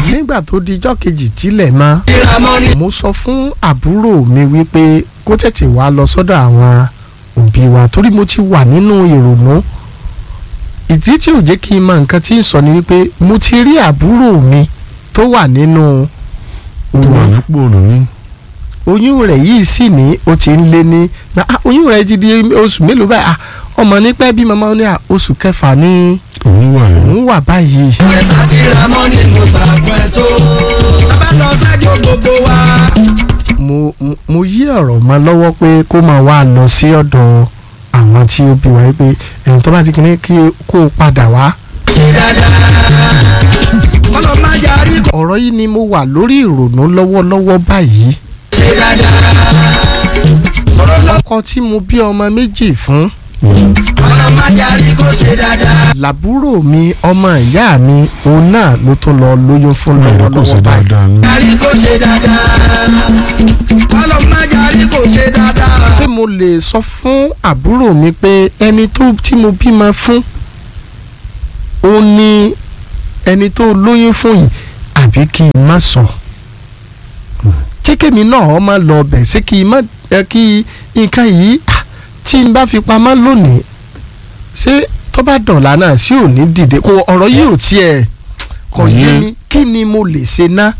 tí nígbà tó di ijọ́ kejì tílẹ̀ mọ́ ìramọ́ ni. mo sọ fún àbúrò mi wípé kó tètè wá lọ sọ́dọ̀ àwọn òbí wa torí mo ti wà nínú ìrònú ìdí tí ò jẹ́ kí n mọ nǹkan tí ń sọ ni wípé mo ti rí àbúrò mi tó wà nínú tó wà oyún nípò lóyún oyún rẹ̀ yìí sì ní ó ti ń lé ní na, ah, oyún rẹ̀ ti di oṣù mélòó báyìí ah, ọmọ nípẹ́ bí màmá ní ah, oṣù kẹfà ní òun wà yẹn òun wà báyìí. ẹ̀sà ti ramọ́ ni mo gbà fún ẹ tó. tábà lọ sájò gbogbo wa. mo mo- mo yí ọ̀rọ̀ mọ́ lọ́wọ́ pé kó máa wá lọ sí ọ̀dọ̀ àwọn tí ó bí wa pé ẹ̀yìn tó bá ti kíní kí kó o padà wá. ṣe dáadáa. kọ́lọ́ má jarí kò ọ̀rọ̀ yìí ni mo wà lórí ìrònú lọ́wọ́lọ́wọ́ báyìí. ṣe dáadáa. kọ́lọ́ lọ ọkọ tí mo bí ọmọ méjì fún kọ́lọ́ má jarí kò ṣe dáadáa. làbúrò mi ọmọ ìyá mi òun náà ló tún lọ lóyún fún ọ̀rọ̀ kò sí lọ́wọ́lọ́wọ́ báyìí. dáadáa ní. jarí kò ṣe dáadáa. kọ́lọ́ má jarí kò ṣe dáadáa. ṣé mo lè sọ fún àbúrò mi pé ẹni tó tí mo bímọ fún ó ní ẹni tó lóyún fún yìí àbí kí n má sọ ṣé kémi náà ọmọ lọ ọbẹ̀ ṣé kí n má ẹ kí nǹkan yìí ah, tí n bá fi pamọ́ lónìí ṣé tó bá dọ̀là náà sí ò ní dìde kò ọ̀rọ̀ yìí ò tiẹ̀ kò yé Yé. mi kí ni mo lè ṣe ná.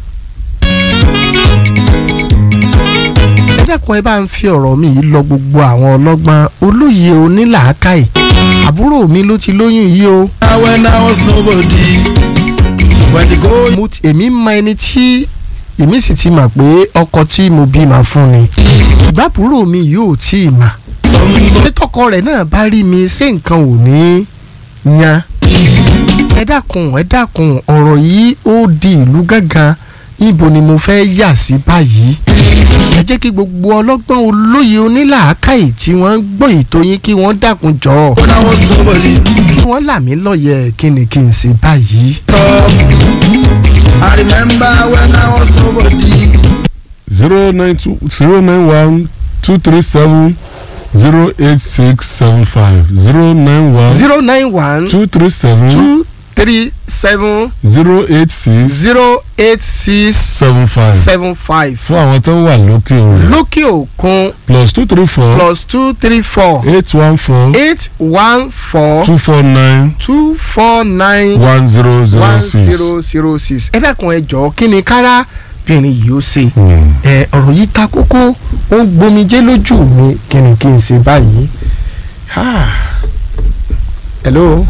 ẹ dákun ẹ bá ń fi ọ̀rọ̀ mi yìí lọ gbogbo àwọn ọlọ́gbọ́n olóye onílàákàyè àbúrò mi ló ti lóyún yìí o when I was nobody. when the go mo ti- èmi mọ ẹni tí èmi sì ti mọ̀ pé ọkọ tí mo bímọ fún ni ṣùgbọ́n àbúrò mi yóò tí ì mà ṣé tọkọ rẹ̀ náà bá rí mi ṣé nǹkan ò ní yan ẹ dákun ẹ dákun ọ̀rọ̀ yìí ó di ìlú gángan ibo ni mo fẹ́ yà sí báyìí ẹ jẹ́ kí gbogbo ọlọ́gbọ́n olóye onílàákàyè tí wọ́n ń gbọ́ ètò yín kí wọ́n dákun jọ when I was nobody. kí wọ́n là mí lọ́yẹ̀ kí ni kí n ṣe báyìí. tough. I remember when I was nobody. zero nine two zero nine one two three seven zero eight six seven five zero nine one zero nine one two three seven two three seven zero eight six zero eight six seven five seven five fún àwọn tó wà lókè òrùn lókè òkun plus two three four plus two three four eight one four eight one four two four nine two four nine one zero zero one six. zero zero six ẹ dákun ẹ jọ̀ọ́ kí ni kárábìnrin yìí ó ṣe Hmm. ẹ ọ̀rọ̀ yìí ta kókó ó ń gbomijé lójú mi kí ni kí n ṣe báyìí. Ah. hello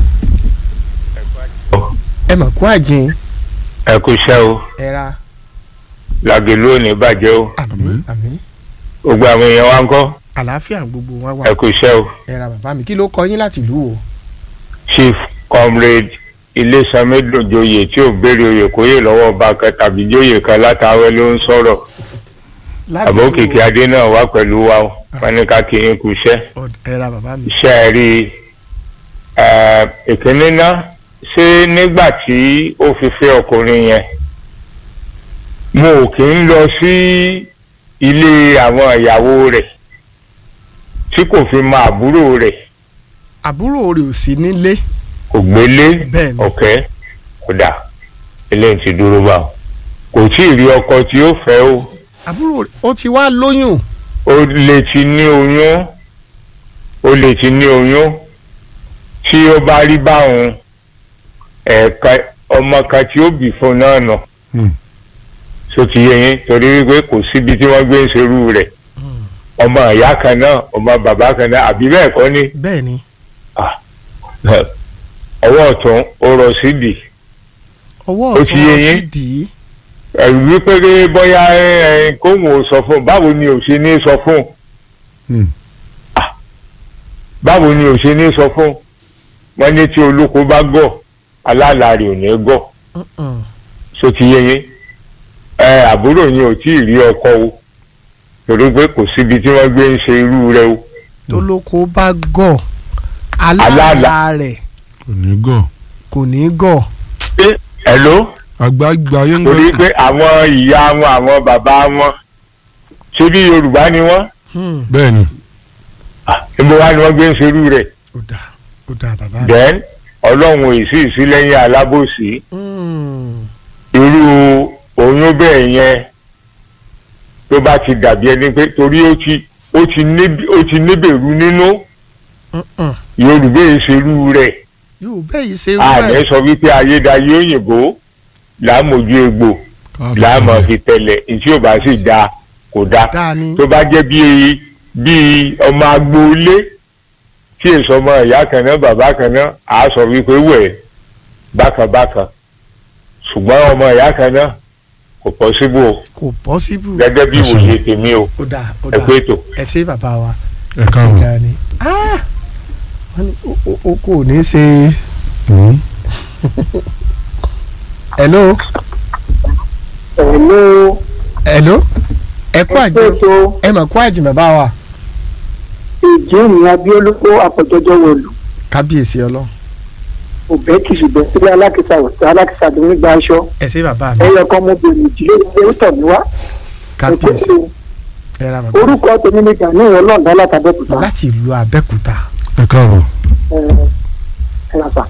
ẹ mà kú àjìn ẹ kú iṣẹ́ o ẹ ra làgèlú ò ní bàjẹ́ o àmín àmín gbogbo àwọn èèyàn wa ń kọ́ àlàáfíà gbogbo wọn wà ẹ kú iṣẹ́ o ẹ ra bàbá mi kí ló kọ yín láti ìlú wo. chief comrade ilésanmédòjoyè tí ò béèrè oyè kóyè lọ́wọ́ ọba kan tàbí jóyè kan látàwẹ́ ló ń sọ̀rọ̀ láti àbó ìlú kìkì wo? adé náà wá pẹ̀lú wa o wọn ní ká kí yín kú iṣẹ́ Ọ- ẹ ra bàbá mi. iṣẹ́ ẹ rí i ẹ, ìkíní náà ṣé nígbà tí ó fi fẹ́ ọkùnrin yẹn mo ò kí ń lọ sí ilé àwọn ìyàwó rẹ̀ tí kò fi mọ àbúrò rẹ̀ àbúrò rẹ̀ ò sí nílé kò gbélé bẹ́ẹ̀ ni ọ̀kẹ́ kódà eléyìí ti dúró bá o kò tí ì rí ọkọ tí ó fẹ́ o àbúrò rẹ̀ ó ti wá lóyún ó lè ti ní oyún ó lè ti ní oyún tí ó bá rí báwọn ẹ̀ka ọmọ kan tí ó bì fún náà nà Hmm. so ti yé yín torí wípé kò síbi tí wọ́n gbé ń ṣerú rẹ̀ ọmọ ìyá kan náà ọmọ bàbá kan náà àbí bẹ́ẹ̀ kọ́ ni bẹ́ẹ̀ ni ọwọ́ ọ̀tún ó rọ sídìí ọwọ́ Ó ti ọ̀tún yé wọn sì yín? dì í ẹ̀rù wípé pé bóyá ẹ, ẹ, kóhùn ò sọ fún un báwo ni ò ṣe ní sọ fún un Hmm. báwo ni ò ṣe ní sọ fún un wọ́n ní tí olóko bá gọ̀ alálàárì ò ní gọ̀ Mm-mm. so ti yé yín ẹ àbúrò yín ò tí ì rí ọkọ o torí pé kò síbi tí wọ́n gbé ń ṣe irú rẹ̀ o tó lóko bá gọ̀ Aláàlá. aláàlá rẹ̀ kò ní gọ̀ kò ní gọ̀ ẹ ló àgbààgbà yẹn ń torí gbé pé àwọn ìyá wọn àwọn bàbá wọn ṣé bí Yorùbá ni wọ́n Hmm. bẹ́ẹ̀ ni níbo wá ni wọ́n gbé ń ṣe irú rẹ̀ ó dà ó dà bàbá mi. then ọlọ́run èsì ìsílẹ́yìn alábòsí Hmm. irú bínú bẹ́ẹ̀ yẹn tó bá ti dàbí ẹni pé torí ó ti ó ti ní ó ti níbèrú nínú Mm-mm. yorùbá ìṣerú rẹ̀ yóò bẹ́ẹ̀ yìí ṣe ààrẹ wúwẹ̀ sọ wípé ayédáyé òyìnbó làámójú egbò làámọ̀ fi tẹ̀lẹ̀ ìtí ò bá sì da kò da dáa ni tó bá jẹ́ bíi bíi ọmọ agboolé tí èso ọmọ ìyá kan náà bàbá kan náà á sọ wípé wẹ̀ bákan bákan ṣùgbọ́n ọmọ ìyá kan náà kò pọ́síbù o kò pọ́síbù gẹ́gẹ́ bí ìwòye tèmi o ó dáa ó ẹ dáa pé ètò. ẹ ṣe bàbá wa ẹ káàbọ̀. dáa ni Ah! wọ́n ní o- o- o kò ní ṣe Mm. hello Hello. hello ẹ kú àjẹ Ètò ẹ mà kú àjẹ bàbá wa ìjíhùn abiolóko àpọ̀jọjọ wọ̀lú. kábíyèsí ọlọ́run Òbẹ́ kì í ṣùgbọ́n sílé alákìsà alákìsà tó ń gba aṣọ. ẹ ṣe bàbá mi Ẹyẹ kan ọmọbìnrin ìdílé ìdílé ó tọ̀ mí wá. kábíyèsí ẹ ra bàbá Orúkọ tèmi ni Gani Ọlọ́ọ̀dá látàbẹ́kúta. láti ìlú Abẹ́òkúta ẹ káàbọ̀. Ẹ̀rọ̀sà.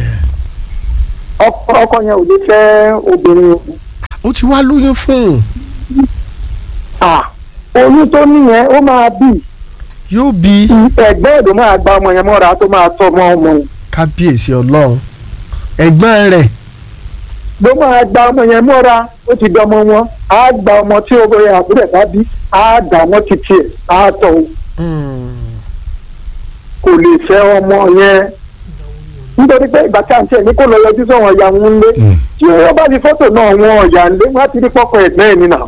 Ọkọ ọkọ yẹn ò lè fẹ́ obìnrin o. ó ti wá lóyún fún un À oyún tó níyẹn ó máa bì. yóò bí Ẹ̀gbẹ́ ẹ̀dùn máa gba ọmọ yẹn mọ́ra tó máa tọ́ ọmọ ọmọ yẹn. kábíyèsí ọlọ́run ẹ̀gbọ́n rẹ̀ ló máa gba ọmọ yẹn mọ́ra ó ti dọmọ wọn á gba ọmọ tí ó bẹ àbúrò ẹ̀ bá bí á dà wọ́n ti tiẹ̀ á tọ̀ o. kò lè fẹ́ ọmọ yẹn nítorí pé ìgbà tí à ń tiẹ̀ ní kó lọ yọjú sọ̀wọ́n ìyá wọn lé Mm. tí wọ́n bá fi fọ́tò náà wọn ọ̀yà lé wọ́n á ti rí pọ́kọ ẹ̀gbẹ́ ẹ̀ nínà.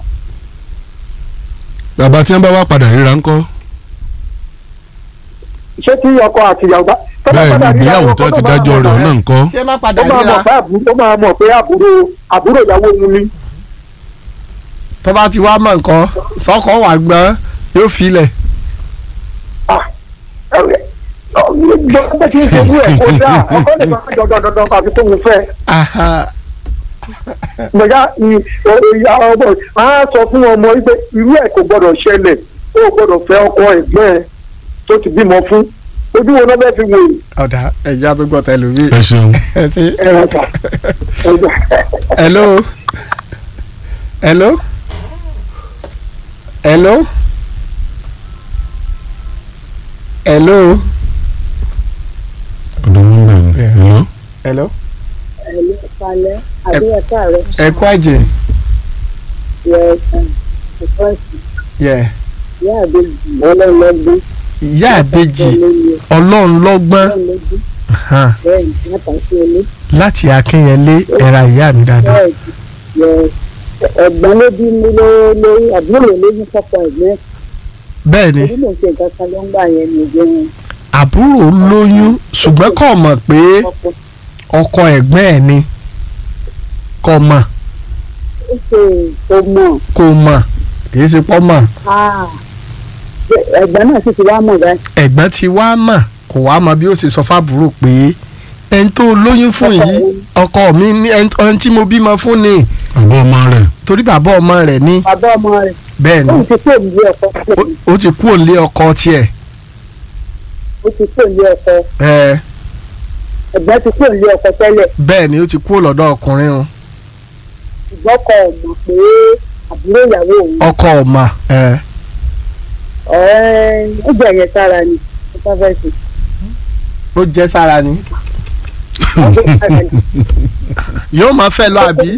bàbá tí wọ́n bá wá padà ríra ńkọ́. ṣé tí ọkọ àti ìyàwó bá. tó bá bẹ́ẹ̀ ni padà rí ìgbéyàwó àwọn tó ọkọ ti náà máa dájọ́ mọ̀ rẹ̀ náà náà ńkọ́. ṣé má padà ó máa ríra mọ̀ pé àbúrò ó máa mọ̀ pé àbúrò àbúrò ìyàwó òun ni. tó bá ti wá mọ̀ nǹkan sọ́kọ̀ wà gbọ́n yóò filẹ̀ gbọ́dọ̀ tí ń ṣojú ẹ̀ kó dáa ọkọ lè máa dandan dandan àfi tóun fẹ́. Aha. gbẹ̀gá ìyá ọmọ á sọ fún ọmọ wípé irú ẹ̀ kò gbọ́dọ̀ ṣẹlẹ̀ ó gbọ́dọ̀ fẹ́ ọkọ ẹ̀gbọ́n ẹ̀ tó ti bímọ fún ojú wo náà bẹ́ẹ̀ fi wò ọ̀dà ẹ̀já tó gbọ́ tẹlifí ẹ ṣeun. ẹ ti ẹ̀rọ ta ẹ̀gbọ́n. hello hello hello hello ọ̀dọ̀ wọn bẹ̀rẹ̀ ni. Yeah. Hello? hello ẹ̀lú ìpalẹ̀ àbí ẹ̀ka rẹ̀ ẹ kú àjẹ yẹ ẹ̀sán ẹ̀kọ́ ẹ̀sìn yẹ ìyá àbẹ̀jì ọlọ́ọ̀lọ́gbọ́n ìyá àbèjì olóye ọlọ́run lọ́gbọ́n ọlọ́ọ̀lọ́gbọ́n hàn, bẹ́ẹ̀ ní látàkì olé láti akínyẹlé ẹ̀ra ìyá mi dáadáa bẹ́ẹ̀ yẹ ẹ̀gbọ́n ló bí mi ló lórí àbúrò lóyún fọ́pọ̀ ẹ̀gbọ́n bẹ́ẹ̀ ni èyí ló ń ṣe nǹkan kan ló ń gbà yẹn ní ìjọ wọn àbúrò lóyún ṣùgbọ́n kò mọ̀ pé fọ́pọ̀ ọkọ ẹ̀gbọ́n ẹ̀ ni kò mọ̀ ó ṣe tó mọ̀ kò mọ̀ kì í ṣe pọ́ mọ̀ áà ẹ̀gbọ́n náà sì ti wá mọ̀ báyìí ẹ̀gbọ́n ti wá mọ̀ kò wá mọ̀ bí ó ṣe sọ fábùrò pé ẹni tó lóyún fún yìí ọkọ mi ní ẹni tí mo bímọ fún ni àbọ̀ ọmọ rẹ̀. torí bàbá ọmọ rẹ̀ ní bàbá ọmọ rẹ̀ bẹ́ẹ̀ ni ó ti kó ìlú ọkọ ó- ó ti kú òǹlé ọkọ tiẹ̀ ó ti kó ìlú ọkọ ẹ ẹ̀gbọ́n ti kó ìlú ọkọ tẹ́lẹ̀ bẹ́ẹ̀ ni ó ti kú lọ́dọ̀ ọkùnrin o ṣùgbọ́n kò mọ̀ pé àbúrò ìyàwó òun ọkọ ọ̀mà ẹ ọ̀ẹ́ ó jẹ́ ẹ̀yẹ sára ni ó bá fẹ́ sùn ó jẹ́ sára ni ó jẹ́ sára ni. yóò máa fẹ́ lọ àbí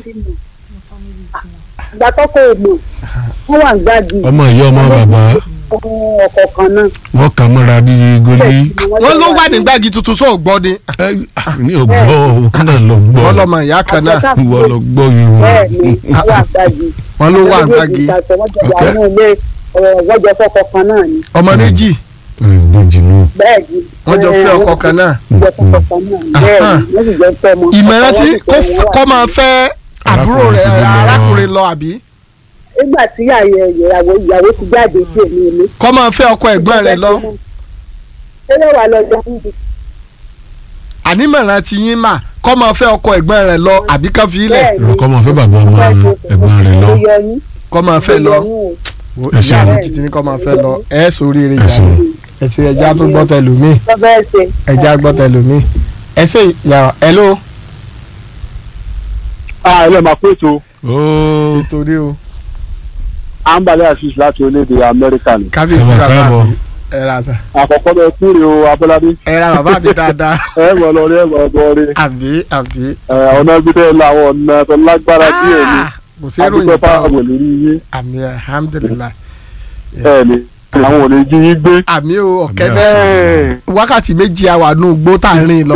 ìgbà tó kò mọ̀ wọ́n wà ń gbági ọmọ ìyá ọmọ bàbá ọkọ̀ kan náà. wọ́n kà mọ́ra bí goli. wọ́n ló wà ní gbági tuntun sóò gbọ́ ni Ẹ, ah, ní ọgbọ́ wọn náà lọ gbọ́. wọ́n lọ́mọ ìyá kan náà ìwọ lọ gbọ́ yìí bẹ́ẹ̀ ni wọ́n. wọ́n wà gbági. wọ́n ló wà ní gbági wọ́n jọ wà Okay. ní ilé wọ́n jọ fọ́kọ̀ kan náà ni ọmọ méjì ìbejì nù. bẹ́ẹ̀ ni. wọ́n jọ fẹ́ ọkọ kan náà wọ́n jọ fọ́kọ̀ kan náà ni bẹ́ẹ̀ Aha. ni wọ́n sì jọ fẹ́ ọmọ. ìmọ̀ràn tí Ọkọ kò wọn sì fẹ́ kọ́ wọn máa wà. fẹ́ àbúrò Arákùnrin rẹ̀ ti bímọ. arákùnrin lọ àbí nígbà tí àyè ìyàwó ìyàwó ti jáde sí èmi ilé. kọ́ máa fẹ́ ọkọ ẹ̀gbọ́n rẹ̀ lọ ṣé yóò wà lọ́jọ́ níbi ànímọ̀ràn ti yín mà kọ́ máa fẹ́ ọkọ ẹ̀gbọ́n rẹ̀ lọ àbí kan fi ilẹ̀ bẹ́ẹ̀ ni. ìrọ̀kọ́ máa fẹ́ bàbá ọmọ ẹ̀gbọ́n rẹ̀ lọ. Ó yọ yín. kọ́ máa fẹ́ lọ Ó yọ yín o. Wo, Ẹ ìyá ṣeun. mi ti ní kọ́ máa fẹ́ lọ ẹ̀ sórí rẹ̀ Ẹ jà ṣeun. ẹ̀ ti ẹja tó gbọ́ tẹlómi Tó bẹ́ẹ̀ ṣe. ẹja gbọ́ tẹlómi ẹ ṣe yàrá hello a ilé máa pé ètò ooo ètò ní o ambale assis láti orílẹ̀-èdè amẹ́ríkà ni kábíyèsí Ẹ máa bàbá káàbọ̀. mi ẹ ra ta àkọ́kọ́ bẹ kúrè o abọ́ládé ẹ ra bàbá mi dáadáa ẹ mọ̀ lọ rí ẹ mọ̀ bọ́ rí àbí àbí. ọ̀nà gbígbẹ́ làwọn ọ̀nà tó lágbára díẹ̀ ni kò sí ìròyìn adúgbò bá fáwọn ò lè rí yín àmì alhamdulilayi ẹ ní àwọn ò lè jí yín gbé. àmì o ọ̀kẹ́ Àmì bẹ́ẹ̀ ẹ wákàtí méjì àwà nù gbó tá à ń rìn lọ.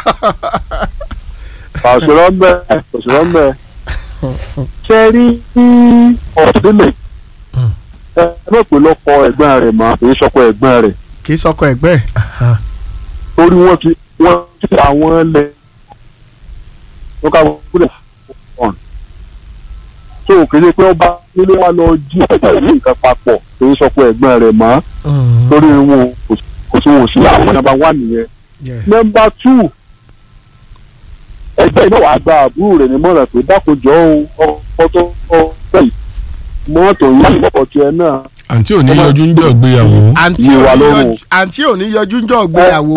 òṣèré ń bẹ òṣèré ń bẹ ṣe rí ọ̀dẹ́lẹ̀ ẹ mọ̀ pé lọ́kọ ẹ̀gbọ́n rẹ̀ mọ́ èyí sọ́kọ ẹ̀gbọ́n rẹ̀ kì í sọkọ ẹgbẹ́ ẹ̀. torí wọ́n ti wọ́n ti àwọn lẹ̀ wọ́n ká wọ́n kúlẹ̀ ọ̀n tó kéde pé ọba nílé wa lọ jí ẹ̀gbọ́n rẹ̀ nǹkan papọ̀ èyí sọ́kọ ẹ̀gbọ́n rẹ̀ mọ́ torí wọn kò sí wọn ò sí àwọn nàbà wà nìyẹn nọmba tù ẹgbẹ́ iná wàá gba àbúrò rẹ̀ nímọ̀ràn pé dákojọ́ o ọkọ tó ọgbẹ́ yìí mọ́tò yìí ọkọ̀ tiẹ̀ náà àǹtí ò ní yọjú ń jọ ìgbéyàwó àǹtí Yé ò wa ní lọ́rùn. yọjú- àǹtí ò ní yọjú ń jọ ìgbéyàwó.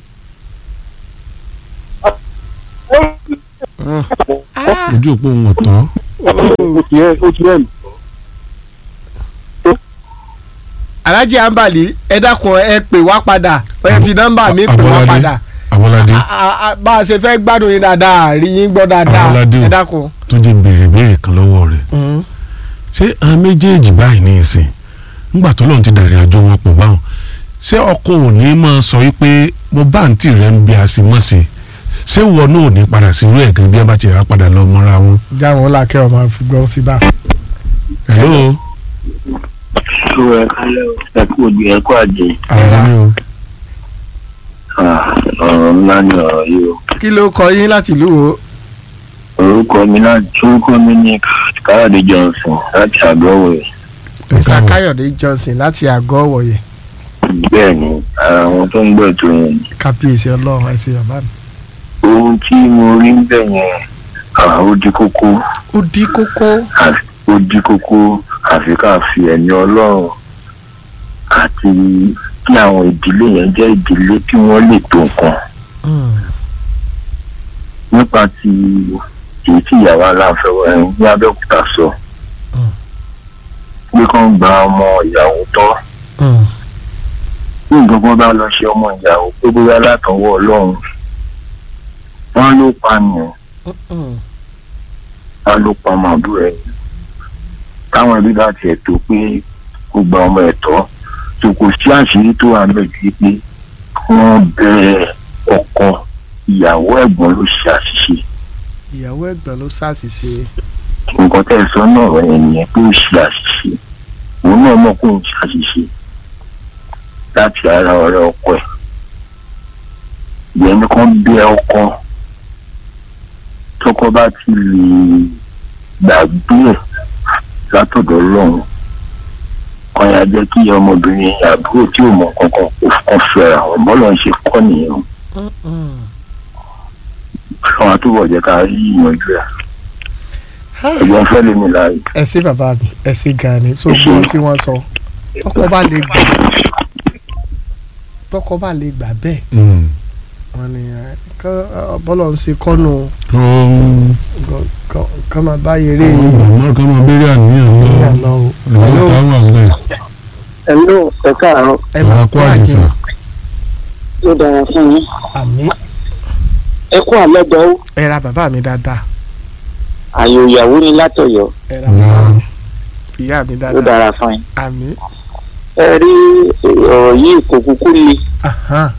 ojú òpó òun ọ̀tọ̀ ó ti ẹ̀ ó ti ẹ̀ alhaji ambali ẹ dákun ẹ pè wá padà ẹ fi nọ́mbà mi pè wá Abọ́ládé. padà Abọ́ládé A- a- a- bá a ṣe fẹ́ gbádùn yín dáadáa rí yín gbọ́ dáadáa Abọ́ládé o. ẹ dákun. tó jẹ́ béèrè béèrè kan lọ́wọ́ rẹ̀ ṣé àwọn méjèèjì báyìí ní ìsìn ńgbà tó lóun ti dàrin àjò wọn pọ̀ báwọn ṣé ọkọ ò ní máa sọ wípé mo bá àǹtí rẹ ń bí a sì mọ̀ sí ṣé wọn náà ò ní padà sí irú ẹ̀ gan bí ẹ bá ti rà padà lọ mọ́ra wọn. jáwọn làkẹ́ ọmọ fi gbọ́ sí bá. hello tó ẹ kálẹ̀ o ẹ kú òdi ẹ kú àjẹ àwọn ni o ọ̀rọ̀ ńlá ni ọ̀rọ̀ yìí o kí ló kọ yín láti ìlú wo. orúkọ mi náà orúkọ mi ní káyọ̀dé johnson láti àgọ́wẹ̀ mr káyọ̀dé johnson láti àgọ́ wọ̀yẹ̀ bẹ́ẹ̀ ni ara àwọn tó ń gbọ́ ètò yẹn ni. kábíyèsí ọlọ́run ẹ ṣé bàbá mi. ohun tí mo rí ń bẹ̀ yẹn ah, ó di kókó ó di kókó. àfi- ó di kókó àfi ká fi ẹ̀mí ọlọ́run àti kí àwọn ìdílé yẹn jẹ́ ìdílé tí wọ́n lè tó nǹkan Mm. nípa ti èyí tí ìyàwó aláǹfẹ́ ẹ̀ ní abẹ́òkúta sọ Mm. pé kán gba ọmọ ìyàwó tọ́ Mm. bí nǹkan kan bá lọ ṣe ọmọ ìyàwó pé bóyá látọwọ́ ọlọ́run wọ́n ló pa nù Mm. wọ́n ló pa ọmọ àbúrò ẹ̀ táwọn ẹbí bá tiẹ̀ tó pé kó gba ọmọ ẹ̀ tọ́ tó kò sí àṣírí tó wà lọ sí pé wọ́n bẹ ọkọ ìyàwó ẹ̀gbọ́n ló ṣe àṣìṣe ìyàwó ẹ̀gbọ́n ló ṣàṣìṣe. nǹkan tẹ́ ẹ sọ náà ẹ̀ nìyẹn pé ó ṣe àṣìṣe òun náà mọ̀ pé òun ṣe àṣìṣe láti ara ọ̀rẹ́ ọkọ ẹ̀ ìyẹn ní kàn bẹ ọkọ tọkọ bá ti lè gbàgbé ẹ̀ látọ̀dọ̀ ọlọ́run kan yà jẹ́ kí ọmọbìnrin àbúrò tí ò mọ̀ kankan kó kàn fẹ́ra wọn bọ́lọ̀ ń ṣe kọ́ nìyẹn o. Mm. ọlọ́run àtúbọ̀ jẹ́ ká rí ìyànjú ẹ̀ ẹ̀gbọ́n fẹ́ lé mi láàyè. ẹ ṣé bàbá mi ẹ ṣé gan ni so gbọ́ tí wọ́n sọ tọkọ bá lè gbà tọkọ bá lè gbà bẹ́ẹ̀ Mm. wọ́n ní ẹ, kán, ọ, bọ́lọ̀ ń ṣe kọ́nù Kọ́- kán máa bá yẹrẹ àwọn yìí màmá kan máa béèrè àníyàn ní lọ àná o. lọ́wọ́ táwọn àgbẹ̀ ẹ̀ló ẹ káàárọ̀ ẹ àwọn máa akọ kó àdìsá àjẹ ó dára fún yín àmì ẹ kú àlọ́dọ̀ ó ẹ ra bàbá mi dáadáa àyò ìyàwó ni látọ̀yọ́ ẹ ra bàbá mi ìyá mi ó dáadáa dára fún yín àmì ẹ rí ọ̀rọ̀ yìí kò kúkú le ahán,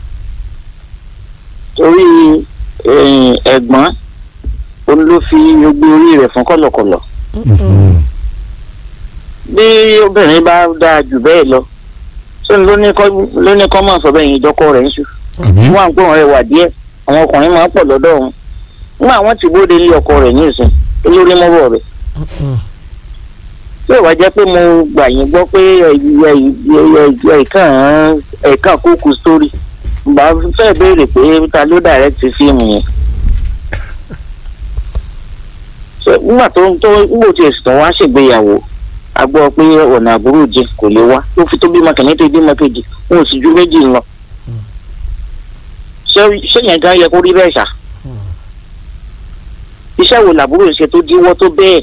torí eh, ẹ̀gbọ́n òun ló fi gbogbo orí rẹ̀ fún kọ̀lọ̀kọ̀lọ̀ bí obìnrin bá dáa jù bẹ́ẹ̀ lọ sóni ló ní kọ́ ló ní kọ́ máa sọ bẹ́ẹ̀ yẹn ìjọkọ rẹ̀ ń sùn àbí wọn à ń gbọ́n rẹ̀ wà díẹ̀ àwọn ọkùnrin máa ń pọ̀ lọ́dọ̀ wọn nígbà wọn ti bóde lé ọkọ rẹ̀ ní ìsìn olórí mọ́bọ̀ rẹ̀ Mm. tí ò wá jẹ́ pé mo gbà yín gbọ́ pé ẹ̀ẹ̀kan ẹ̀ẹ̀kan kúkú sórí bá fẹ́ béèrè pé ta ló direct fíìmù yẹn. So, nígbà tó ń tó nígbà tí èsì tó wá ṣègbéyàwó a gbọ́ pé ọ̀nà àbúrò jẹ kò lè wá ló fi tó bímọ kìíní tó bímọ kejì wọn ò sì ju méjì lọ. ṣé ṣé yẹn gan yẹ kó rí bẹ́ẹ̀ ṣá. iṣẹ́ wo làbúrò ń ṣe tó díwọ́ tó bẹ́ẹ̀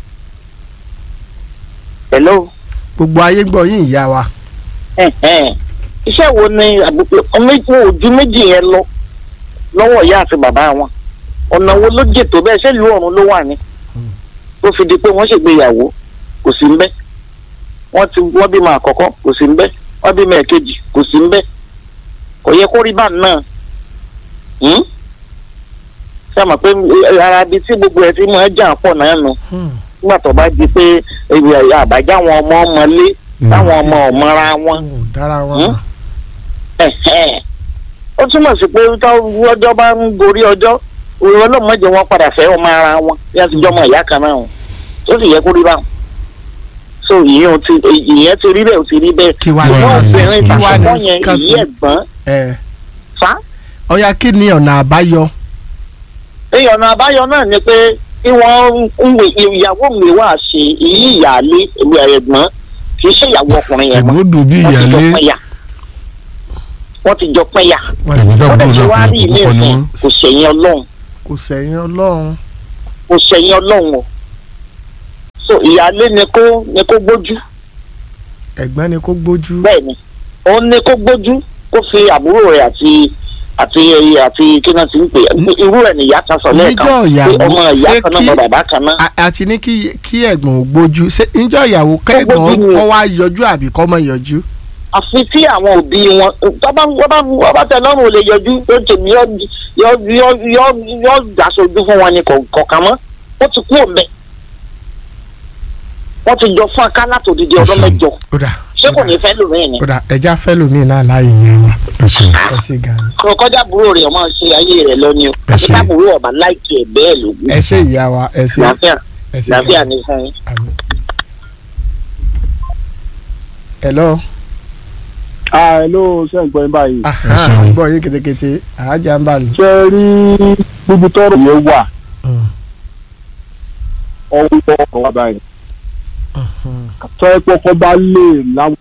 hello gbogbo ayé gbọ́ yín ìyá wa ẹ̀hẹ́n. iṣẹ́ wo ni àbúrò ọmọ ojú méjì yẹn lọ lọ́wọ́ ìyá àti bàbá wọn ọ̀nà wo ló jètò bẹ́ẹ̀ ṣé ìlú ọ̀run ló wà ní tó fi di pé wọ́n ṣègbéyàwó kò sí ń bẹ́ wọ́n ti wọ́n bímọ àkọ́kọ́ kò sí ń bẹ́ wọ́n bímọ ẹ̀kejì kò sí ń bẹ́ kò yẹ kó rí bá náà Hmm? ṣé àmọ̀ pé ara ibi tí gbogbo ẹ̀ ti máa jà pọ̀ náà nù nígbà tó bá di pé àbájá àwọn ọmọ ọmọlé táwọn ọmọ ọmọra wọn ò dára wọn Hmm? ẹ̀hẹ́n. ó túmọ̀ sí pé tó ọjọ́ bá ń gorí ọjọ́ òun ọlọ́mọdé wọn padà fẹ́ ọmọ ara wọn bí a ti jọ ọmọ ìyá kan náà o tó sì yẹ kó rí báwọn. so ìyẹn ti ìyẹn ti rí bẹ́ẹ̀ ó ti rí bẹ́ẹ̀. kí wàá Wọ́n wọ́n ní obìnrin kí wàá ní tàkọ́kọ́ yẹn kásì- ìyí ẹ̀gbọ́n ẹ fa. ọ̀ya kí ni ọ̀nà àbáyọ èèyàn ọ̀nà àbáyọ náà ni pé kí wọ́n ń wè ìyàwó mi wá ṣe ìyí ìyáálé ìwé ẹ̀gbọ́n kì í ṣe ìyàwó ọkùnrin yẹn mọ́ ẹ̀gbọ́n dùn bí wọ́n ti jọ ìyálé pẹ́yà wọ́n ti jọ pẹ́yà ẹ̀gbọ́n wọ́n dàbúrò dẹ̀ ti wá náà rí ilé kò ní ìsìn wọ́n. kò ṣẹ̀yìn ọlọ́run kò sẹ́yìn ọlọ́run kò ṣẹ̀yìn ọlọ́run o so ìyáálé ni kó ni kó gbójú ẹ̀gbọ́n ni kó gbójú bẹ́ẹ̀ ni òun ni kó gbójú kó fi àbúrò rẹ̀ àti àti àti kí náà ti ń pè é irú ẹ̀ nìyá kan sọ lẹ́ẹ̀kan níjọ́ pé ìyàwó ọmọ ìyá ṣé kan náà kí bọ bàbá kan náà a- àti ní kí kí ẹ̀gbọ́n ò gbójú ṣé níjọ́ ìyàwó kẹ́gbọ́n gbójú ni o. kọ́ wá yọjú àbí kọ́ mọ̀ yọjú àfi tí àwọn òbí wọn tọ́ba wọ́n bá tẹ lọ́rùn ò lè yọjú tó tèmi yọ yọ yọ yọ yọ dàsojú fún wọn ni kò- kọ̀ọ̀kan mọ́ ó ti kú òmẹ wọ́n ti jọ fún aká látòdìdí ọdún Ẹ̀sùn. mẹ́jọ ó dà ṣé kò ní fẹ́ lómi ni ó dà ẹja fẹ́ lómi náà láàyè yẹn wa ẹ ṣeun ẹ sì gan ni kò kọjá àbúrò rẹ̀ ọmọ ṣe ayé rẹ̀ lọ ni o Ẹ àti ṣé. táàbùrò ọba láìkí ẹ̀ bẹ́ẹ̀ ló ẹ ṣe ìyá wa ẹ ṣe láfíà ẹ ṣe láfíà ní fún yín. àmín. hello ah hello ṣe ń gbọ́ yín báyìí. aha ṣeun. gbọ́ yín ketekete àájà ń bà lù. ṣe rí gbogbo tọrọ yẹn wà ọwọ́ ọkọ̀ wa báyìí. tọ́ ẹ kọ́kọ́ bá lè láwọn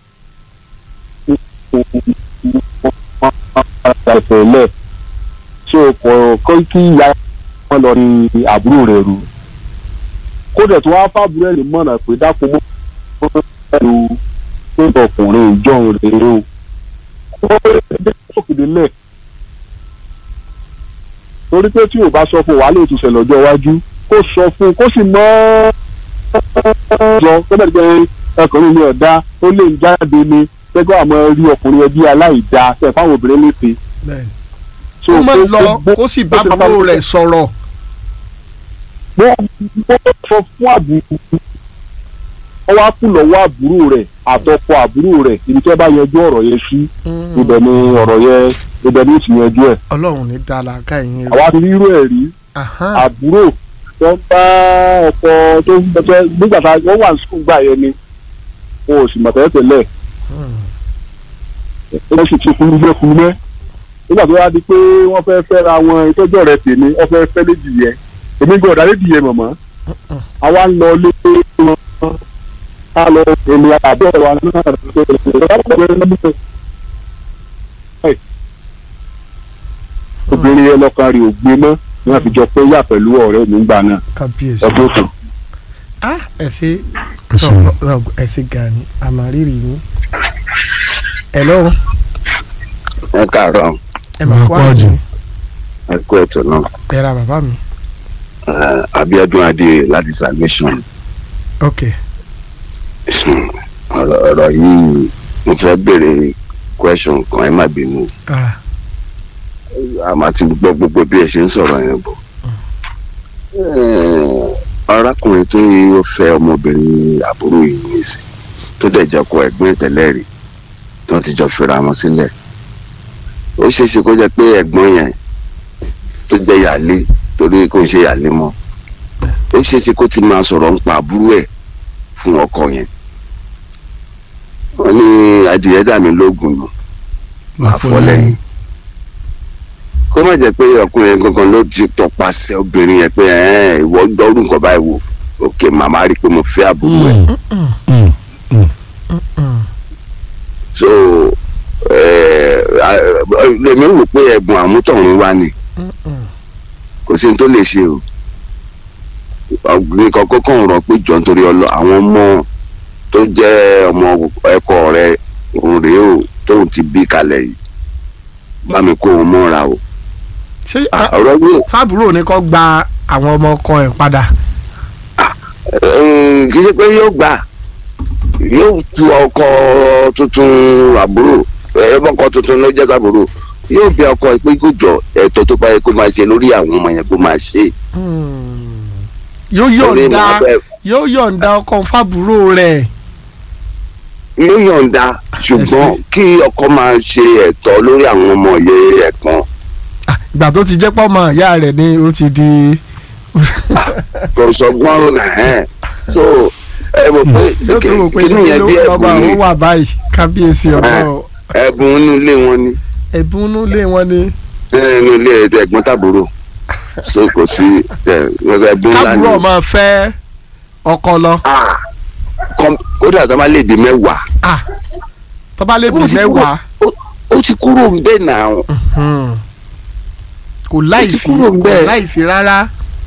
ìfẹ̀lẹ̀ tí o kọ̀ kọ́ kí ìyá wọn lọ ní àbúrò rẹ̀ rú. kódà tó wá fàbúrò ẹ̀ lè mọ̀nà pé dákun mọ́ ẹ̀rù pé ọkùnrin ìjọ rẹ̀ o. ó lè sókèdè lẹ̀ torí pé tí o bá sọ fún wàhálà ètò ìṣẹ̀lẹ̀ ọjọ́ iwájú kó sọ fún kó sì mọ́ ọjọ́ tó bẹ̀rẹ̀ pé ọkùnrin mi ọ̀dá ó lè ń jáde ni pẹ́gbẹ́ àmọ́ rí ọkùnrin ẹbí aláìda ṣe fáwọn obìnrin lépe. bẹ́ẹ̀ni So, ó mọ̀ ó- lọ ó gbó- kó sì bá ó ti bàbá bá- rẹ̀ sọ̀rọ̀ wọ́n wọ́n sọ fún àbúrò wọ́n wá kú lọ́wọ́ àbúrò rẹ̀ àtọkọ àbúrò rẹ̀ ibi tí wọ́n bá yanjú ọ̀rọ̀ yẹn sí ibẹ̀ ni ọ̀rọ̀ yẹn ibẹ̀ ni ó ti yanjú ẹ̀. ọlọ́run ní dára ká ẹ̀yìn rẹ̀ àwa ti rí irú ẹ̀ rí aha àbúrò tó ń bá ọkọ tó ń bẹ nígbà tá wọ́n wà ní sukùl gbà yẹn ni wọn ò sì mọ̀ tẹ́lẹ̀ tẹ́lẹ̀ wọ́n sì ti kúrú mẹ́ kúrú mẹ́ nígbà tó wá di pé wọ́n fẹ́ fẹ́ ra wọn ìtọ́jú rẹ̀ tèmi wọ́n fẹ́ fẹ́ léjì yẹn èmi gbọ́ ọ̀dà léjì yẹn mọ̀mọ́ àwa ń lọ lé wọn ká lọ èmi àbẹ́ wa náà obìnrin yẹn lọ́kàn rí ògbé mọ́ ní wọ́n fi jọ pé yà pẹ̀lú ọ̀rẹ́ mi gbà náà kábíyèsí ẹgbẹ́ òtún. ah ẹ ṣe ẹ ṣeun ẹ ṣe gani àmàrírì yín hello ẹ káàárọ̀ ẹ mà kó Ẹ kú àjò àjò. ẹ kú ètò náà ẹ ra bàbá mi Eh, Abíọ́dún Adé láti salvation ok ọ̀rọ̀ ọ̀rọ̀ yìí mo fẹ́ béèrè question kan ẹ má bínú ara àmọ́ àti gbọ́ gbogbo bí ẹ ṣe ń sọ̀rọ̀ yẹn bọ̀ Eh, arákùnrin tó yẹ ó fẹ́ ọmọbìnrin àbúrò yìí nìsín tó dẹ̀ jẹ́ kó ẹ̀gbọ́n ìtẹ́lẹ̀ rí tó ti jọ fira wọn sílẹ̀ ó ṣeé ṣe kó jẹ́ pé ẹ̀gbọ́n yẹn tó jẹ́ yàlé torí kò ń ṣe yàlé mọ́ ó ṣeé ṣe kó ti máa sọ̀rọ̀ nípa àbúrò ẹ̀ fún ọkọ yẹn wọ́n ní adìyẹ dà mí lóògùn nù àfọlẹ́yìn kó má jẹ́ pé ọkùnrin yẹn gangan ló ti tọpasẹ̀ obìnrin yẹn pé ẹ̀ ìwọ gbọ́rù nǹkan báyìí wò òkè màmá rí i pé mo fẹ́ àbúrò ẹ̀ so ẹ̀ lèmi rò pé ẹ̀bùn àmútọ̀run wá ni kò sí ní tó lè ṣe o nìkan kókó ń rọ pé jọ nítorí ọlọ àwọn ọmọ tó jẹ́ ọmọ ẹ̀kọ́ rẹ òun rèé o tóun ti bí kalẹ̀ yìí bá mi kó wọn mọ́ra o ṣé Ah, ọ̀rọ̀ yóò fábùrò ni kò gba àwọn ọmọ ọkọ ẹ̀ padà Eh, kì í ṣe pé yóò gbà yóò tu ọkọ tuntun àbúrò ẹbọkọ tuntun ló jẹ́ sábúrò yóò bí ọkọ ẹ̀ pé kó jọ ẹ̀tọ́ tó bá yẹ kó máa ṣe lórí àwọn ọmọ yẹn kó máa ṣe yóò Torí yọ̀ǹda màá bẹ̀- yóò yọ̀ǹda ọkọ fábùrò rẹ̀ yóò yọ̀ǹda ṣùgbọ́n Ẹ̀sìn. kí ọkọ máa ṣe ẹ̀tọ́ lórí àwọn ọmọ yẹn ẹ̀kan Ah, ìgbà tó ti jẹ́ pọ́ mọ́ ìyá rẹ̀ ni ó ti di kò sọgbọ́n ẹ̀hẹ́n so ẹ mọ̀ pé yóò tó rò pé kí nìyẹn bí ló lọ́ba ẹ̀bùn ó ni wà báyìí kábíyèsí ọ̀dọ́ ẹ̀bùn inú ilé wọn ni ẹ̀bùn inú ilé wọn ni inú ilé ẹ̀gbọ́n tàbúrò so kò sí ẹ̀, ẹ̀bùn ńlá ni kábùrò máa fẹ́ ọkọ lọ Ah, kọ́m- kódà tó bá lè di mẹ́wàá Ah, tó bá lè bí Ó ti kúrò- mẹ́wàá ó- ó ti kúrò ń bẹ́ẹ̀ náà hmm, kò láìfi kúrò ń kò bẹ́ẹ̀. láìfi rárá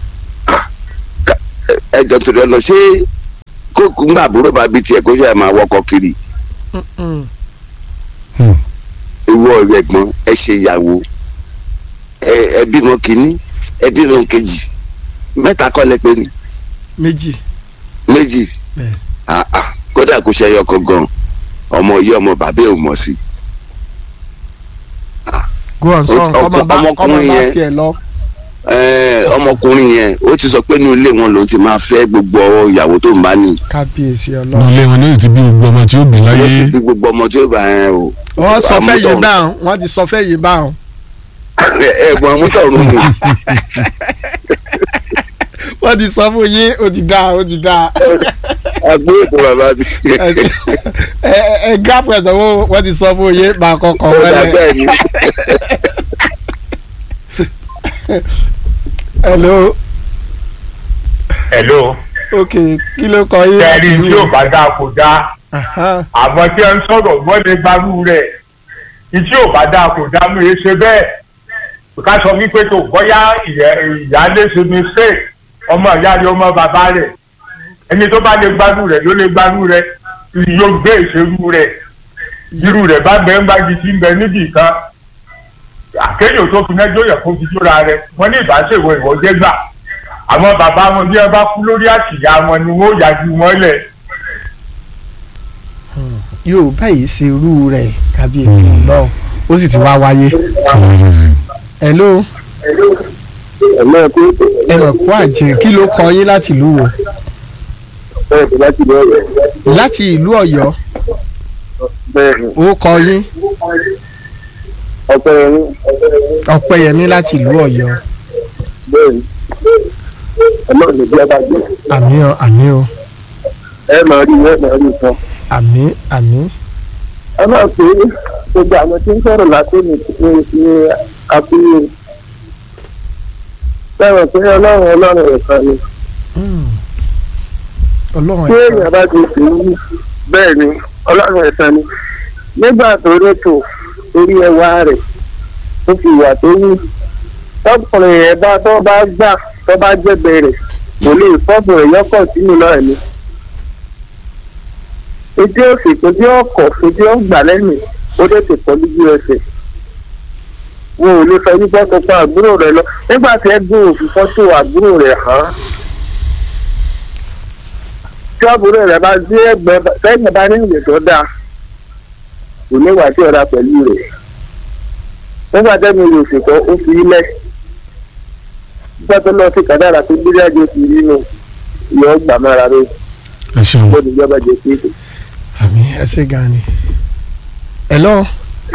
ẹjọ́ tó lọ ṣé kókò ńgbà àbúrò bá bí tiẹ̀ kó yẹ máa wọkọ̀ kiri Hmm, ìwọ ẹ̀gbọ́n ẹ ṣe ìyàwó ẹ ẹ bímọ kínní ẹ bímọ kejì mẹ́ta kọ́ lẹ pé ni méjì méjì Bẹ́ẹ̀. Ah, ah, kódà kó ṣe ẹyọ kan gan ọmọ yìí ọmọ bàbá ẹ̀ ò mọ̀ sí go on sọ Ọkọ- ọmọ bá ọmọ ọmọkùnrin bá yẹn- tiẹ̀ lọ Ẹ, ọmọkùnrin yẹn ó ti sọ pé inú ilé wọn lòún ti máa fẹ́ gbogbo ìyàwó tó ń bá ní kábíyèsí ní ọlọ́run ilé wọn ní ti bí gbogbo ọmọ tí ó bí ló sì láyé bí gbogbo ọmọ tí ó bá ẹ o wọ́n sọ fẹ́ yìí àmútọ̀run. báwọn wọ́n ti sọ fẹ́ yìí báwọn ẹ̀gbọ́n amútọ̀run ni wọ́n ti sọ fún yín ó ti dáa ó ti dáa àgbóyè tó bàbá mi ẹ ẹ ẹ gíráfù ẹ̀ sọ́wọ́ wọ́n ti sọ fún yín máa kọ́kọ́ ó dà wọlé bẹ́ẹ̀ ni hello hello ok kí ló kọ yín láti kẹrin ìlú tí ò bá dáa kò dáa Aha, àmọ́ tí ẹ ń sọ̀rọ̀ wọ́n lè gbarú rẹ̀ ìtí ò bá dáa kò dáa mú e ṣe bẹ́ẹ̀ ká sọ wípé tó bóyá ìyá- ìyáálé ṣe mistake ọmọ ìyá rẹ̀ ọmọ bàbá rẹ̀ ẹni tó bá lè gbarú rẹ̀ ló lè gbarú rẹ̀ yóò gbé ìṣerú rẹ̀ irú rẹ̀ bá bẹ́ẹ̀ ń bá di ti ń bẹ níbì kan àkéyò tó fi mẹ́jọ yẹ kó fi jóra rẹ̀ wọ́n ní ìbáṣèwọ̀ ìwọ́jẹ́ gbà àwọn bàbá wọn bí ẹ bá kú lórí àṣìyá wọn ni wọn ó yájú wọn lẹ̀ yóò báyìí ṣe irú rẹ̀ kábíyèsí ọlọ́run ó sì ti wá wáyé hello ẹ̀mọ́ ẹ̀kú ẹ mọ̀ kó àjẹ́ kí ló kọ yín láti ìlú wo bẹ́ẹ̀ tó láti lọ rẹ̀ láti ìlú ọ̀yọ́ bẹ́ẹ̀ ni ó kọ yín ọpẹ́ ẹni ọ̀pẹ̀yẹmí láti ìlú ọ̀yọ́ bẹ́ẹ̀ ni ẹ̀mọ́ ní bí a bá gbé àmì ọ àmì ọ ẹ máa rí ẹ máa rí nǹkan àmì àmì ẹ máa pè é gbogbo àwọn tí ń sọ̀rọ̀ látó ní ní ní àfihàn sẹ́wọ̀n pé ọlọ́run ọlọ́run ẹ̀kan ni Hmm. ọlọ́run tí ẹ̀ka èèyàn bá ti sùn ún bẹ́ẹ̀ ni ọlọ́run ẹ̀kan ni nígbà tó rétò orí ẹwà rẹ̀ tó fi wà tó wù tọkùnrin yẹn bá tó bá gbà tó bá jẹ̀bẹ̀ rẹ̀ kò lè fọ́bùnrin yọkọ̀ sínú náà ni ojú òsì ojú ọkọ̀ ojú ọgbà lẹ́nu ó dé ti pọ̀ lójú ẹsẹ̀ wọn ò lè sọ wípé ọkọ̀ pa àbúrò rẹ̀ lọ nígbà tí ẹ gbé òfin fọ́tò àbúrò rẹ̀ hàn án tí àbúrò rẹ̀ bá dé ẹgbẹ́ sẹ́yìn bá ní ìwé tó dáa kò ní wà tí ọ̀rá pẹ̀lú rẹ̀ nígbà tẹ́mi lè ṣètò ó fi ilẹ̀ nígbà tó lọ sí kàdára tó gbé jáde ó fi rí nù ìyọ́ gbà mára rẹ̀ ẹ ṣeun kó níjọba jẹ pé àmì ẹ ṣe gan ni hello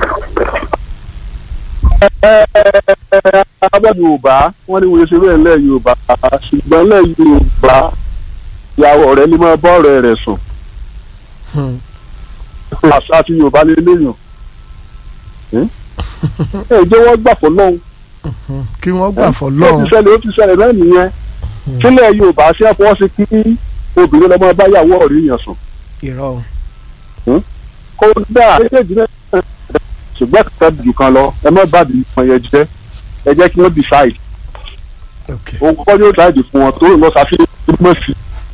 abẹ́ yorùbá wọ́n ní wọ́n ṣe bẹ́ẹ̀ lẹ́ yorùbá ṣùgbọ́n lẹ́ yorùbá ìyàwó rẹ̀ lè máa bá ọ̀rẹ́ rẹ̀ sùn Hmm. àṣà àti yorùbá lè léèyàn ẹ jẹ́ wọ́n gbà fọ́ lọ́hùn kí wọ́n gbà fọ́ ó ti lọ́run ṣẹlẹ̀ ó ti ṣẹlẹ̀ náà nìyẹn sílẹ̀ yorùbá ṣe é fọwọ́ sí kí obìnrin lọ́mọ bá yàwó ọ̀rẹ́ yẹn sùn irọ́ kó dáa méjèèjì náà ṣùgbọ́n kẹta jù kan lọ ẹ má bàbí wọn yẹn jẹ́ ẹ jẹ́ kí wọ́n decide ok òun kọ́ yóò decide fún wọn tó lọ ṣàfihàn túbọ̀ sí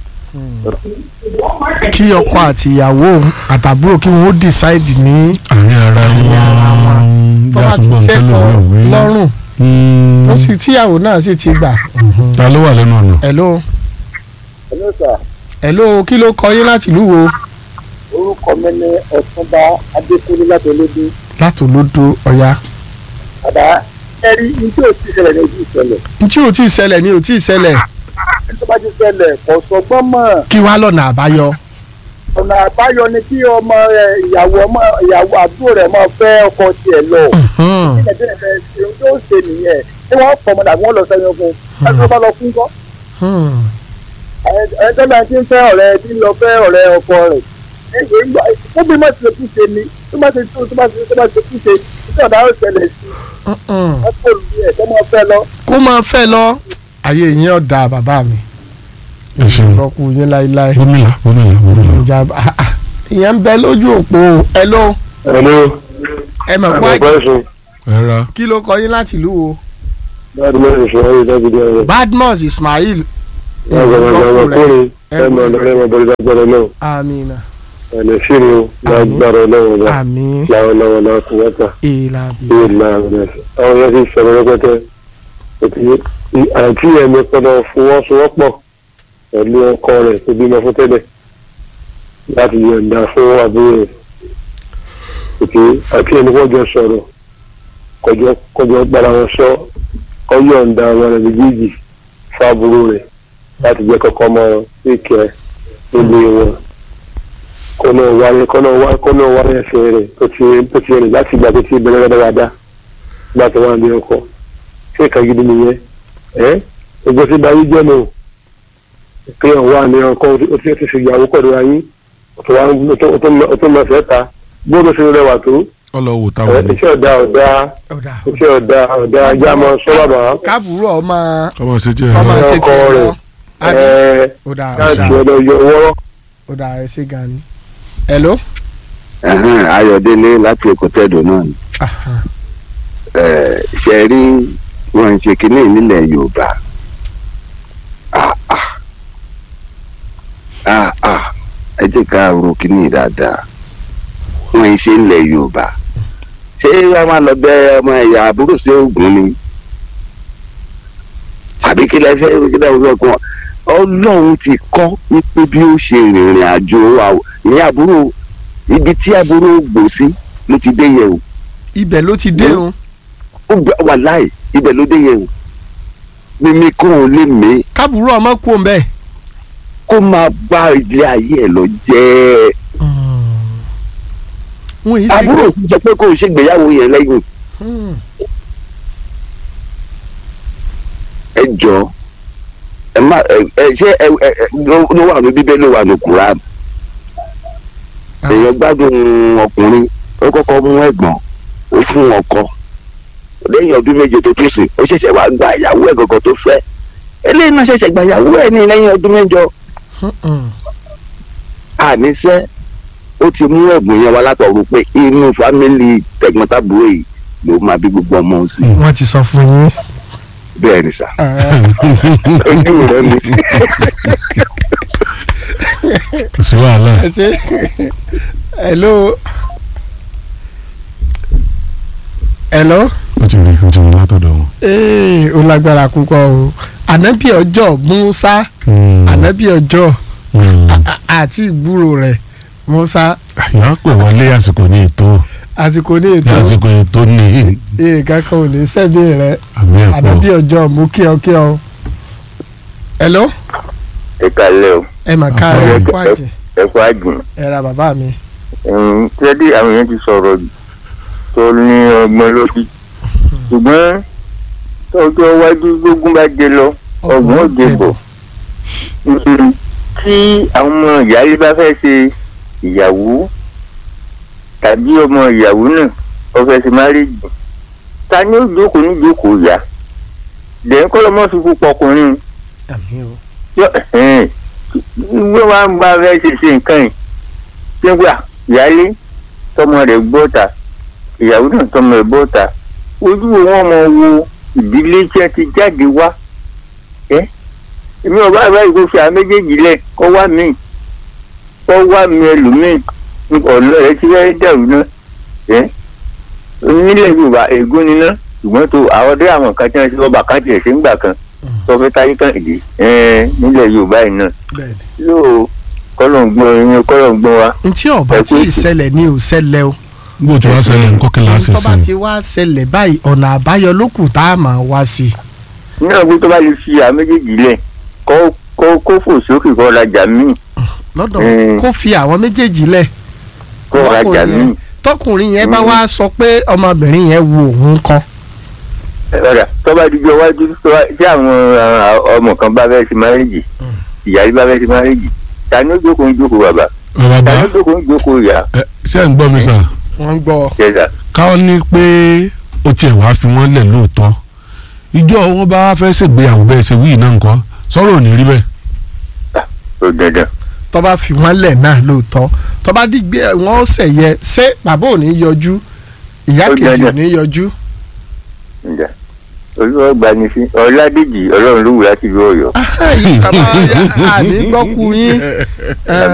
kí ọkọ àti ìyàwó àtàbúrò kí wọn ó decide ní àárín ara wọn tó bá ti yàtúbọ̀ tẹ́ nǹkan kọ lòwe òwe. lọ́rùn Mm. tó sì tíyàwó náà sì ti gbà. ta ló wà lẹ́nu ọ̀nà. hello ẹ̀lọ́ sà hello kí ló kọ yín láti ìlú wo orúkọ mi ní ọ̀túnba adékúnlé láti olódó láti olódò ọ̀yá. àdá ẹ̀rí ní tí ò ti ṣẹlẹ̀ ní ojú ìṣẹ̀lẹ̀ tí ò tí ì ṣẹlẹ̀ ni ò tí ì ṣẹlẹ̀ tó bá ti ṣẹlẹ̀ kò sọgbọ́n mọ̀ kí wàá lọ́nà àbáyọ. ọ̀nà àbáyọ ni kí ọmọ rẹ̀ ìyàwó ọmọ ìyàwó àbúrò rẹ̀ máa fẹ́ ọkọ tiẹ̀ lọ Hmm. nígbà tí ẹ̀ ṣe ohun tó ṣe nìyẹn tí wọ́n pọ̀ mọ́dà wọ́n lọ sẹ́yìn fún un ẹni tó bá lọ fún kọ́ Hmm. ẹni tó bá ti ń fẹ́ ọ̀rẹ́ tí ń lọ fẹ́ ọ̀rẹ́ ọkọ rẹ̀ ẹgbẹ́ ń gbọ́ ó bí má ti lè kúṣe ni tó bá ti tó tó bá ti tó bá ti kúṣe tí ọ̀dà ó ṣẹlẹ̀ sí Hmm. ọkọ olùdí ẹ̀ tó máa fẹ́ lọ kó máa fẹ́ lọ ayé yín ọ̀dà bàbá mi ẹ ṣeun lọ́kù yín láéláé gómìnà gómìnà gómìnà. ìjà ah, ah. ìyẹn ń bẹ lójú òpó hello ẹ̀lú ẹ mọ̀ kó àjẹ́ ẹ̀sùn ẹ ra kí ló kọ yín láti ìlú wo láti mẹ́rin ìṣòro ayé dábìdì ọ̀rẹ́ badmus ismail ọ̀gbọ̀nmọ̀gbọ̀nmọ̀kùnrin ẹ̀mọ̀ ọ̀lọ́rẹ́ mọ̀ bọ́lá gbọ́dọ̀ náà amina ẹ̀nà ṣírí lágbára ọlọ́run náà àmì láwọn náà kò wọ́tà ìlàbí bí ìlà rẹ̀ àwọn yẹn ti sọ̀rọ̀ rẹpẹtẹ òtí àti ẹ̀mí pọ̀nà fọwọ́sowọ́pọ̀ pẹ̀lú ọkọ rẹ̀ tó bímọ fún tẹ́lẹ̀ láti yọ̀ǹda fún àbúrò rẹ̀ òtí àti ẹni wọ́n jọ sọ̀rọ̀ kọjọ kọjọ gbára wọn sọ kọ yọ̀ǹda wọn rẹ̀ méjèèjì fún àbúrò rẹ̀ láti jẹ́ kọ́kọ́ mọ́ ìkẹ́ nílé wọn kọ́nà wáyé kọ́nà wáyé kọ́nà wáyé ẹsẹ̀ rẹ̀ tó ti tó ti rìn láti ìgbà tó ti bẹ̀rẹ̀ dáadáa nígbà tó wà ní ọkọ̀ ṣé ìka gidi nìyẹn ẹ́ gbogbo tí darí jẹ́ nù pé ọ̀ wà ní ọkọ̀ ó ti ti ṣèyàwó pẹ̀lú ayé ó tó mọ̀ fẹ́ ta bóòdù ṣe rẹwà tó ọlọ́wọ́ ẹ̀ táwọn ní iṣẹ́ ọ̀dà ọ̀dà ọ̀dà iṣẹ́ ọ̀dà ọ̀dà ajá mọ́ sọ́wọ́bà kábùrú ọmọ ọmọ ṣe jẹ́ ọmọ ẹ ṣe tiẹ̀ lọ àbí ẹ̀ ọ̀dà káàtì ọ̀dà ọ̀dọ̀ yọ wọ́rọ́ ọ̀dà ẹ̀ ṣe gan ni hello Ẹ̀hẹ́n, ayọ̀délé láti èkótẹ́dọ̀ náà ni Aha. Ẹ̀, ṣe rí wọn ń ṣe kínní nílẹ̀ yorùbá Ah, ah. Ah, ah. ẹ jẹ́ ká ro kínní dáadáa wọn ń ṣe nílẹ̀ yorùbá ṣé wọn máa lọ bẹ ọmọ ẹ̀yà àbúrò sí ogun ni àbí kí lẹ fẹ́ kí lẹ fẹ́ kọ́ ọlọ́run ti kọ́ wípé bí ó ṣe rìnrìn àjò àw- ní àbúrò ibi tí àbúrò gbò sí ló ti dé yẹ̀ o ibẹ̀ ló ti dé o ó gbà wà láì ibẹ̀ ló dé yẹn o mímí kó o lè mí kábùrú ọmọ kú òun bẹ́ẹ̀. kó máa bá ilé ayé ẹ̀ lọ jẹ́ wọn yìí ṣe àbúrò ti sọ pé kó o ṣègbéyàwó yẹn lẹ́yìn Hmm. ẹ jọ ẹ má ẹ ẹ ṣé ẹ ẹ ẹ ló ló wà ní bíbélì ló wà ní Quran Ah. èèyàn gbádùn ọkùnrin ó kọ́kọ́ mú ẹ̀gbọ́n ó fún ọkọ lẹ́yìn ọdún méje tó tún sìn ó ṣẹ̀ṣẹ̀ wá gba ìyàwó ẹ̀ gọ̀gọ̀ tó fẹ́ eléyìí náà ṣẹ̀ṣẹ̀ gba ìyàwó ẹ̀ ní lẹ́yìn ọdún mẹ́jọ Hmm. àníṣe ó ti mú ẹ̀bùn yẹn wá látọ̀run pé inú fámìlì tẹ̀gbọ́ntàbúrò yìí ló máa bí gbogbo ọmọ òun sí wọ́n ti sọ fún yín. bẹ́ẹ̀ ni sà Ah. ojú rẹ ni kò sí wàhálà ẹ ṣe hello hello ó ti rí ó ti rí látọ̀dọ̀ wọn. ee ó lágbára púpọ̀ o ànábì ọjọ́ Musa Mm. ànábì ọjọ́ Mm. a- àti ìgbúrò rẹ̀ Musa yàrá pè wọlé àsìkò ní ètò àsìkò ní ètò àsìkò ètò ní ee kankan ò ní sẹ́bi rẹ̀ àmì ànábì ẹ̀kọ́ ọjọ́ mú kí ọ kí ọ. hello ẹ kalẹ o ẹ mà ká ẹ kó àjẹ ẹ kó àjùn ẹ ra bàbá mi. tẹ́lẹ̀ àwọn èèyàn ti sọ̀rọ̀ tó ní ọgbọ́n lórí ṣùgbọ́n tọ́jọ́ iwájú gbógun bá dé lọ ọgbọ́n ò dé bọ̀ Mm, tí àwọn ọmọ ìyáálé bá fẹ́ ṣe ìyàwó tàbí ọmọ ìyàwó náà ó fẹ́ ṣe márèjì ta ni ó jókòó ní jókòó yá dẹ̀yìn kọ́ lọ́mọ́ fi púpọ̀ ọkùnrin àmì o. yọ ìwé wa ń bá fẹ́ ṣe ṣe nǹkan yìí ṣé gbà ìyáálé tọmọ rẹ̀ gbọ́ta ìyàwó náà tọmọ rẹ̀ gbọ́ta ojú wo wọn mọ wo ìdílé tí ẹ ti jáde wá ẹ èmi ọba àbáyé kò fi àwọn méjèèjì lẹ̀ kọ́ wá mi kọ́ wá mi ẹlòmíì ọ̀nà rẹ̀ ti fẹ́ dẹ̀rù náà ẹ́ nílẹ̀ yorùbá ègún níná ṣùgbọ́n tó àwọn ọdẹ àwọn kan tí wọ́n ti lọ́ba kan tiẹ̀ ṣe ń gbà kan tó fẹ́ táyé kan ìdí ẹ́ nílẹ̀ yorùbá yìí náà bẹ́ẹ̀ni. yóò kọ́lọ̀ ń gbọ́n ẹyin kọ́lọ̀ ń gbọ́n wa. ntí ọba tí ì ṣẹlẹ̀ ni ò ṣẹlẹ̀ o bó ti wá ṣẹlẹ̀ nǹkan kí láti tó bá sìn ti wá ṣẹlẹ̀ báyìí ọ̀nà àbáyọ ló kù tá a máa wá sí i. ní ọgbọ́n tó bá lè fi àwọn méjèèjì lẹ̀ kó kó kó fò sókè kó rajà míì lọ́dọ̀ Mm. kó fi àwọn méjèèjì lẹ̀ kó rajà Ọkùnrin míì. yẹn- tọkùnrin yẹn bá Mm. wá sọ pé ọmọbìnrin yẹn wo òun kọ́ ọ̀rà tó bá dijọ́ wájú tó bá- tí àwọn àwọn ọmọ kan bá fẹ́ ṣe márèjì ìyáálé bá fẹ́ ṣe márèjì ta ni ó jókòó ń jókòó bàbá bàbá ta ni ó jókòó ń jókòó ìyá ẹ, ṣé ẹ̀ ń gbọ́ mi sà wọ́n ń gbọ́ jẹ́sà. káwọn ní pé ó tiẹ̀ wá fi wọ́n lẹ̀ lóòótọ́ ìjọ wọn bá fẹ́ ṣègbéyàwó bẹ́ẹ̀ ṣe wíì náà nǹkan sọ̀rọ̀ ò ní rí bẹ́ẹ̀ tó dandan. tó bá fi wọ́n lẹ̀ náà lóòótọ́ tó bá dìgbé wọn ṣẹ̀ yẹ ṣé bàbá ò ní yọjú ìyá Ó kejì ò dandan. ní yọjú. ǹjẹ́ olúwa gbani sí ọ̀làdèjì ọlọ́run ló wù láti ìlú ọ̀yọ́. bàbá àní gbọ́kú yín ẹ,